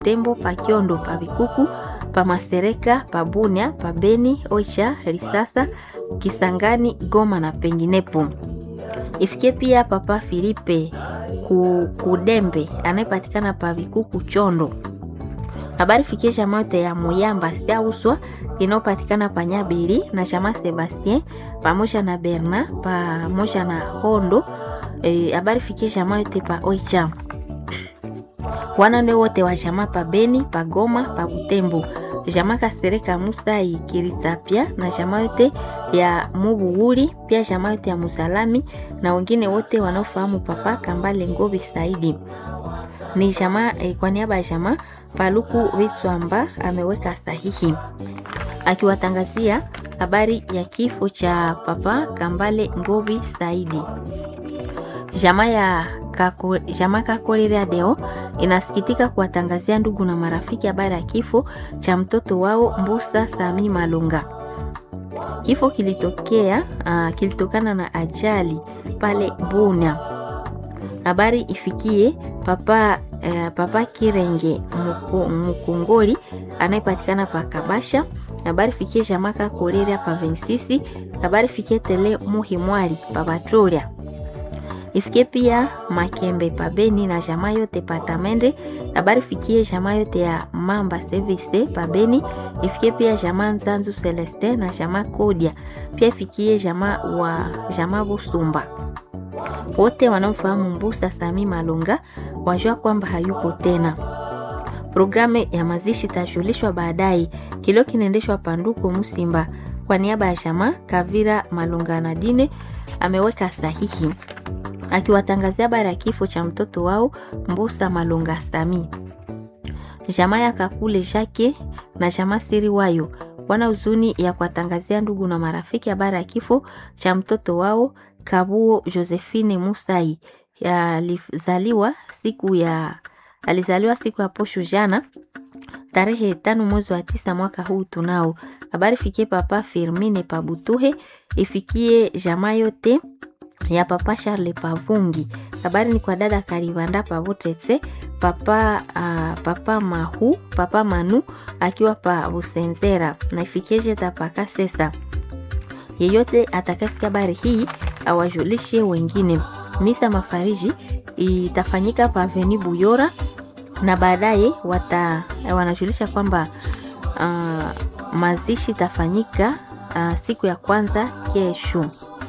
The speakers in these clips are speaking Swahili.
Tembo, pa Kiondo, pa Bikuku, pa Masereka, pa Bunia, pa Beni, Oicha, Risasa, Kisangani, Goma na penginepo. Ifikie pia Papa Filipe Kudembe anayepatikana pa Bikuku Chondo. Habari fikie chama yote ya Muyamba Siauswa inayopatikana pa Nyabiri na chama Sebastien pamoja na Berna pamoja na Hondo. Habari e, fikie chama yote pa Oicha wanane wote wa chama pa Beni pa Goma pa Butembo chama Kasereka Musa Ikirisapia na chama yote ya Mubuhuri pia chama yote ya Musalami na wengine wote wanaofahamu Papa Kambale Ngobi Saidi ni chama eh, kwa niaba ya chama Paluku Vitswamba ameweka sahihi akiwatangazia habari ya kifo cha Papa Kambale Ngobi Saidi. Jamaa ya kako, jamaa Kakolera Deo inasikitika kuwatangazia ndugu na marafiki habari ya kifo cha mtoto wao Mbusa Sami Malunga. Kifo kilitokea uh, kilitokana na ajali pale Bunia. Habari ifikie papa uh, papa Kirenge Mkongoli anayepatikana pa Kabasha. Habari fikie jamaa Kakolera pa Vensisi. Habari fikie tele Muhimwari pa Batoria ifikie pia Makembe pabeni na jamaa yote patamende. Habari fikie jamaa yote ya Mamba Service pabeni. Ifikie pia jamaa Nzanzu Celeste na jamaa Kodia. Pia ifikie jamaa wa jamaa Busumba. Wote wanaofahamu Mbusa Sami Malunga wajua kwamba hayupo tena. Programu ya mazishi itajulishwa baadaye. Kilio kinaendeshwa Panduko Musimba kwa niaba ya jamaa Kavira Malunga na Dine ameweka sahihi akiwatangazia habari ya kifo cha mtoto wao Mbusa Malunga Sami. Jamaa ya Kakule Jake na jamaa Siri Wayo wana huzuni ya kuwatangazia ndugu na marafiki habari ya kifo cha mtoto wao Kabuo Josephine Musai alizaliwa siku ya alizaliwa siku ya posho jana tarehe tano mwezi wa tisa mwaka huu tunao. Habari fikie papa Firmine Pabutuhe, ifikie jamaa yote ya papa Charles Pavungi. Habari ni kwa dada Karivanda Pavotetse, papa uh, papa Mahu, papa Manu akiwa pa Busenzera na ifikieje tapaka sesa. Yeyote atakasikia habari hii awajulishe wengine. Misa mafariji itafanyika pa Avenue Buyora na baadaye wata wanajulisha kwamba uh, mazishi itafanyika uh, siku ya kwanza kesho.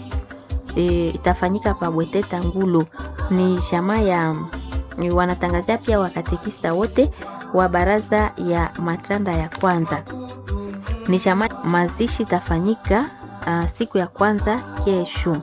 E, itafanyika pa Bweteta Ngulu. Ni jamaa ya e, wanatangazia pia wakatekista wote wa baraza ya matanda ya kwanza. Ni jamaa mazishi itafanyika uh, siku ya kwanza kesho.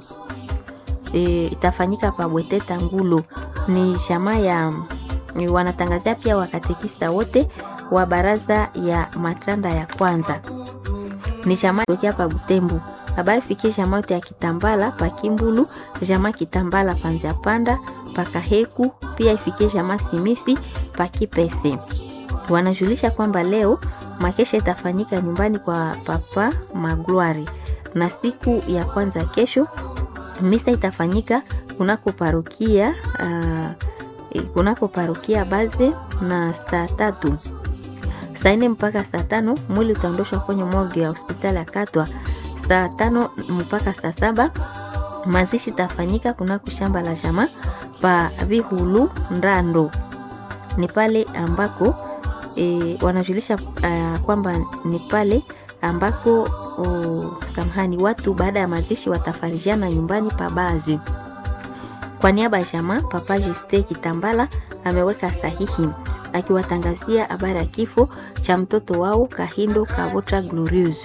E, itafanyika pa Bweteta Ngulu. Ni jamaa ya e, wanatangazia pia wakatekista wote wa baraza ya matanda ya kwanza. Ni jamaa tokea pa Butembo habari fikie jamaa yote ya Kitambala pa Kimbulu, jamaa Kitambala panzia panda pa Kaheku, pia ifikie jamaa Simisi pa Kipese. Wanajulisha kwamba leo makesha itafanyika nyumbani kwa papa Magloire, na siku ya kwanza kesho misa itafanyika kunako parokia uh, kunako parokia Baze na saa tatu saa nne mpaka saa tano mwili utaondoshwa kwenye morgue ya hospitali ya Katwa saa tano mpaka saa saba mazishi tafanyika kunako shamba la jamaa pa Vihulu Ndando. Ni pale ambako e, wanajulisha uh, kwamba ni pale ambako uh, samahani, watu baada ya mazishi watafarijiana nyumbani pa Bazi. Kwa niaba ya jamaa, Papa Juste Kitambala ameweka sahihi akiwatangazia habari ya kifo cha mtoto wao Kahindo Kavota Glorious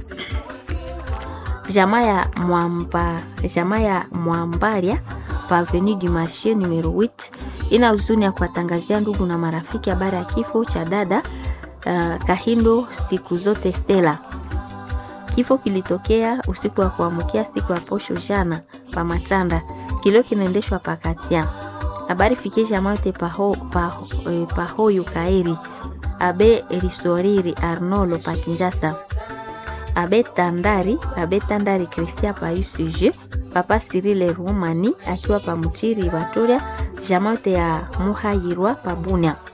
jamaa ya mwamba jamaa ya Mwambaria pa Avenue du Marché numero 8 ina huzuni ya kuwatangazia ndugu na marafiki habari ya kifo cha dada uh, Kahindo siku zote Stella. Kifo kilitokea usiku wa kuamkia siku ya posho jana pa Matanda, kilio kinaendeshwa pa Katia. Habari fikie jamaa yote paho, paho, eh, pahoyu kaeri abe risoriri Arnolo pa Kinjasa abe tandari abe tandari Christian pa UCG papa Cyril Rumani akiwa pa Mutiri Batoria jamaa yote ya Muhayirwa pa Bunia